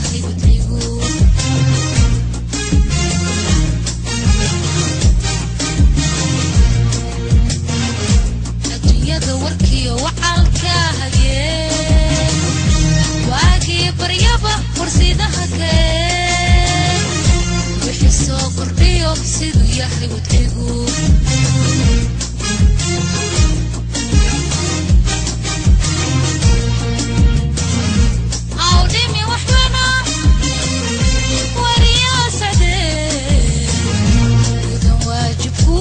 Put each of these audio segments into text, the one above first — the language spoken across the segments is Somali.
yahay wadcigu adduunyada warkiyo wacalka hageen waagii baryaba warsidaha keen wixii soo kordhiyo siduu yahay wadcigu awdhimi waxbana wariyaasade gudan waajibku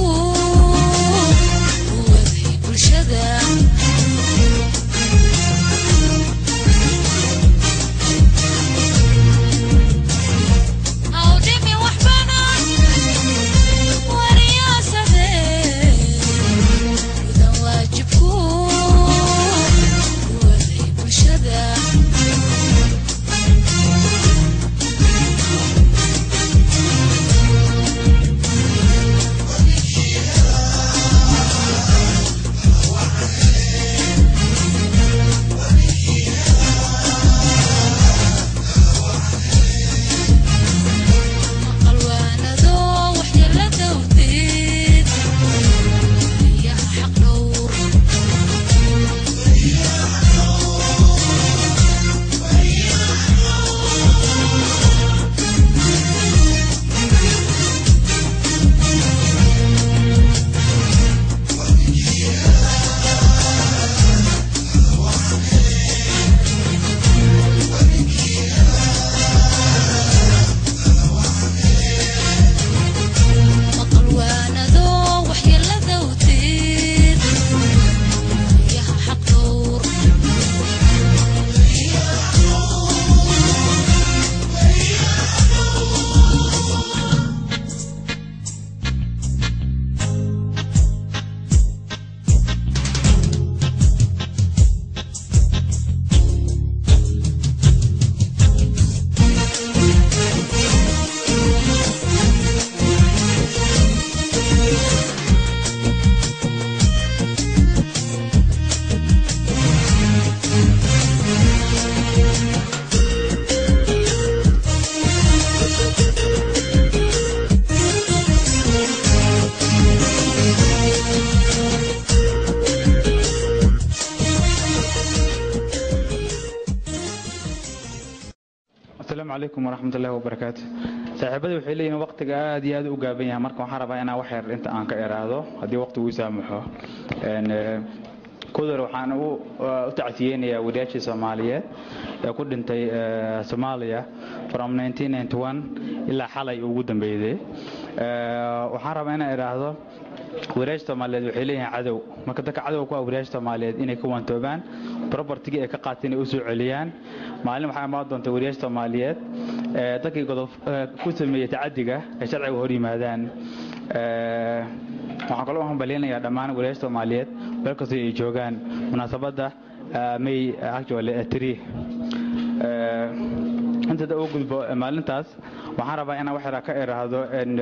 waday bulshada awdhimi waxbana wariyaasade gudan waajibku waday bulshada qalwaanado waxyeelada wdeed yaha xaq dhowr maqalwaanado waxyeelada wdeed yaha xaq dhowr asalaamu calaykum waraxmat ullahi wabarakaatu saaxiibada waxay leeyihin waqtiga aad iyo aad u gaaban yahay marka waxaan rabaa inaan wax yar inta aan ka iraahdo haddii waqtigu ii saamaxo Een, eh, kudar waxaan u uh, u tacsiyeynayaa wariyaashii soomaaliyeed ee ku dhintay eh, soomaaliya from 1991 ilaa xalay ugu dambeeyday Eh, waxaan rabaa inaan idhaahdo wariyaasha soomaaliyeed waxay leeyihiin cadow marka dadka cadowga ku ah wariyaasha soomaaliyeed inay ka waantoobaan propertigii ay ka qaateen ay u soo celiyaan maalin waxaa imaan doonta wariyaasha soomaaliyeed ee dadkii godob eh, ku sameeyey tacadiga ay sharciga hor yimaadaan Eh, waxaan kaloo hambaleynayaa dhammaan wariyaasha soomaaliyeed meel kastoo ay joogaan munaasabadda eh, may actually eh, three Eh, inta da u gudbo eh, maalintaas waxaan rabaa inaan wax yaraa ka iraahdo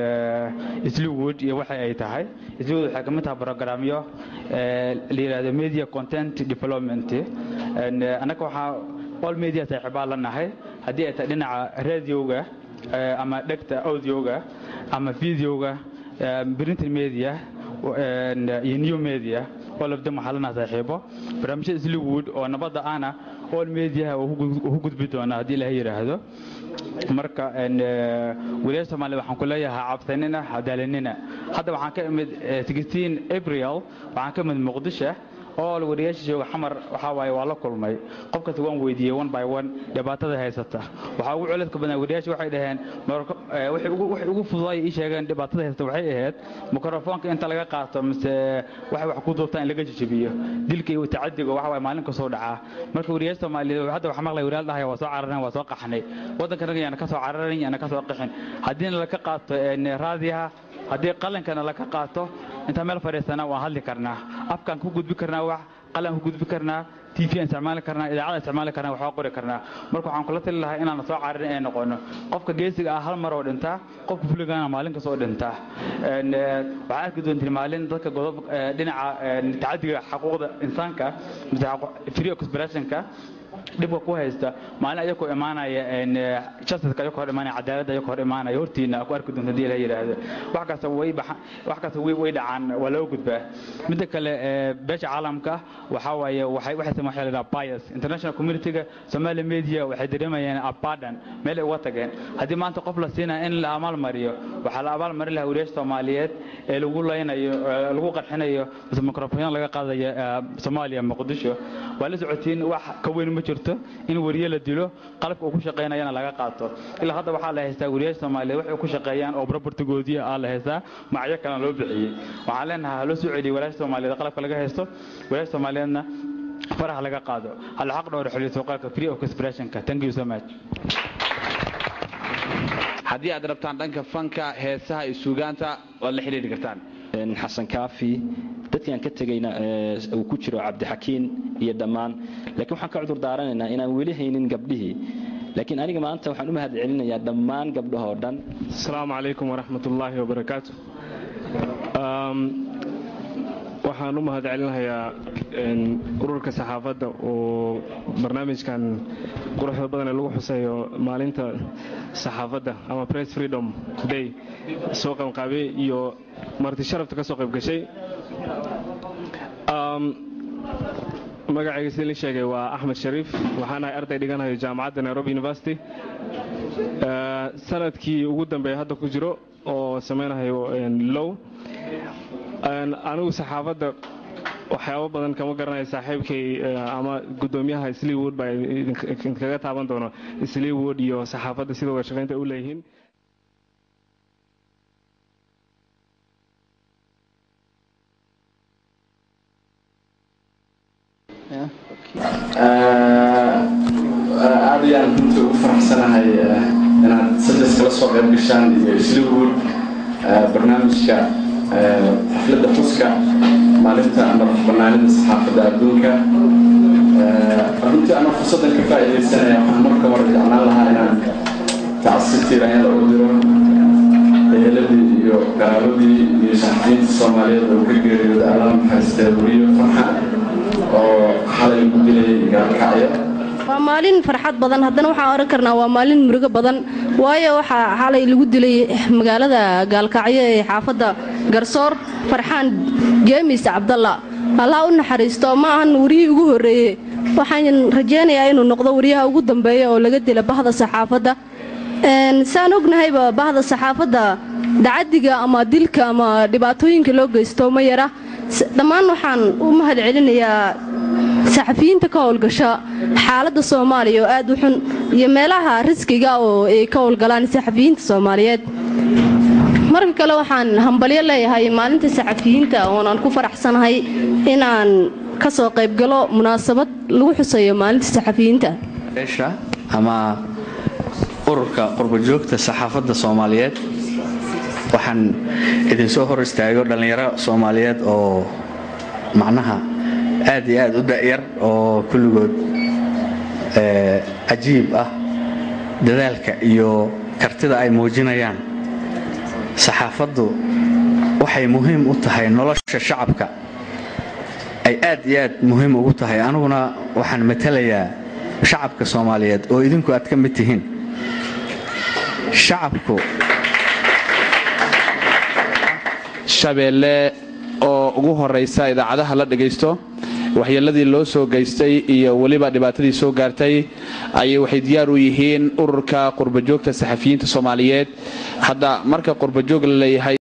isliwood iyo waxa ay tahay isliwood waxay kamid tahay programyo eh, la yidhahdo media content development En, eh, annaga waxaa all media saaxiibaa la nahay haddii ay tahay dhinaca radioga eh, ama dhegta audioga ama videoga eh, printed media en, iyo new media all of them waxaa lanaha saaxiibo barnaamijyada isliwood oo nabadda ana all mediaha ugu gudbi doonaa haddii ilaha yidhaahdo marka en, eh, waliyaasha soomaaliyed waxaan ku leeyahay cabsanina hadaalinina hadda waxaan ka imid eh, 16 april waxaan ka imid muqdisho all wariyaasha jooga xamar waxaa waaye waa la kulmay qof kasta waan weydiiyey one by one dhibaatada haysata waxaa ugu culayska badan wariyaasha waxay dhaheen marka- eh, waxay ugu waxay ugu fududaay ii sheegeen dhibaatada haysata waxay ahayd mikrofoonka inta laga qaato mise waxay wax ku duubtaan in laga jijibiyo dilka iyo tacadiga waxa waaye maalin kasoo dhacaa marka wariyaasha soomaaliyeed hadda waxaa maqlay wariyaal dhahaya waa soo carareen waa soo qaxnay waddanka naga yaana ka soo cararin yaana ka soo qixin haddiina laga qaato en, raadiyaha haddii qalinkana laga qaato intaan meel fadhiisana waan hadli karnaa afkaan ku gudbi karnaa wax qalan ku gudbi karnaa tv aan isticmaali karnaa idaacada isticmaali karnaa waxaa qori karnaa marka waxaan kula tali lahaa inaan soo cararin ee noqono qofka geesiga ah hal mar oo dhintaa qofka fuligana maalin kasta oo dhintaa En, eh, waxaa arki doontiin maalin dadka godob eh, dhinaca eh, tacadiga xuquuqda insaanka mise xaqu- free expressionka dhibka ku haysta maalin ayakoo imaanaya justiska ayakoo hor imaanaya cadaaladda ayakoo hor imaanaya hortiina ku arki doonta hadii la yidhaahdo wax kasta way baxan wax kasta way way dhacaan waa loo gudbaa midda kale beesha caalamka waxaa waaye waxay waxay sameeyaan waxa la yidhaha bias international community-ga Somali media waxay dareemayaan abadan meel ay uga tageen haddii maanta qof la siinaya in la abaal mariyo waxaa la abaal marin lahaa wariyaasha Soomaaliyeed ee lagu leynayo lagu qarxinayo mise mikrofon laga qaadayo Soomaaliya Muqdisho waa la socotiin wax ka weyn ma jirto in wariye la dilo qalabka uu ku shaqeynayana laga qaato ilaa hadda waxaa la haystaa wariyaasha Soomaaliyeed waxay ku shaqeeyaan oo property-goodii ah la haystaa magacyo kale loo bixiyay waxaan leenahay ha loo soo celiyo wariyaasha Soomaaliyeed qalabka laga haysto wariyaasha Soomaaliyeedna faraha laga qaado hal xaq dhowr xiliyo suuqaalka free of expression-ka thank you so much haddii aad rabtaan dhanka fanka heesaha iyo suugaanta waad la xidhiidhi kartaan xasan kaafi dadkii aan ka tegayna uu ku jiro cabdixakiin iyo dhammaan laakiin waxaan ka cudur daaranaynaa inaan weli haynin gabdhihii laakiin aniga maanta waxaan u mahad celinayaa dhammaan gabdhahoo dhan asalaamu calaykum waraxmat ullaahi wabarakaatu waxaan u mahad celinayaa ururka saxaafadda oo barnaamijkan quruxda badan ee lagu xuseeyo maalinta saxaafadda ama press freedom day soo qabanqaabiyey iyo marti sharafta ka soo qayb gashay magacayga sidii la sheegay waa axmed shariif waxaan ahay arday dhiganayo jaamacadda nairobi university sanadkii ugu dambeeya hadda ku jiro oo samaynayo low anigu saxaafadda waxyaabo badan kama garanayo saaxiibkay ama gudoomiyaha sleewood baa idinkaga taaban doono sleewood iyo saxaafadda sida wada shaqaynta u leeyihiin aad ayaan runta ugu faraxsanahay inaad sajas kala soo qayb gashaan iyo sleewood barnaamijka xafladda xuska maalinta madax banaanida saxaafadda adduunka runtii anoo fursaddan ka faa'iidaysanaya waxaan marka hore jeclaan lahaa inaan tacsi tiiranyada u diro eheladii iyo garaabadii iyo saxafiyiinta soomaaliyeed oo ka geeriyooda allaha maxaystee weriyo farxa oo xalay ku dilay gaalkacyo waa maalin farxad badan haddana waxaan oran karnaa waa maalin murugo badan waayo waxaa xalay lagu dilay magaalada gaalkacyo ee xaafadda garsoor farxaan jeemis cabdalla allah u naxariisto ma ahan wariyihii ugu horreeye waxaan rajaynayaa inuu noqdo wariyaha ugu dambeeya oo laga dila bahda saxaafadda saan ognahayba bahda saxaafadda dacadiga ama dilka ama dhibaatooyinka loo geysto ma yara dhammaan waxaan u mahad celinayaa saxafiyiinta ka howlgasha xaaladda soomaaliya oo aad u xun iyo meelaha riskiga oo ay ka howlgalaan saxafiyiinta soomaaliyeed marka kale waxaan hambalyo leeyahay maalinta saxafiyiinta oonaan ku faraxsanahay inaan ka soo qaybgalo munaasabad lagu xuseeyo maalinta saxafiyiinta ama ururka qurbajoogta saxaafadda soomaaliyeed waxaan idinsoo hor istaago dhallinyaro soomaaliyeed oo macnaha aad iyo aad u da'yar oo kulligood cajiib ah dadaalka iyo kartida ay muujinayaan saxaafaddu waxay muhiim u tahay nolosha shacabka ay aad iyo aad muhiim ugu tahay aniguna waxaan matalayaa shacabka soomaaliyeed oo idinku aad ka mid tihiin shacabku shabeelle oo ugu horaysa idaacadaha la dhagaysto waxyeeladii loo soo geystay iyo weliba dhibaatadii soo gaartay ayay waxay diyaar u yihiin ururka qurbajoogta saxafiyiinta soomaaliyeed hadda marka qurbajoog la leeyahay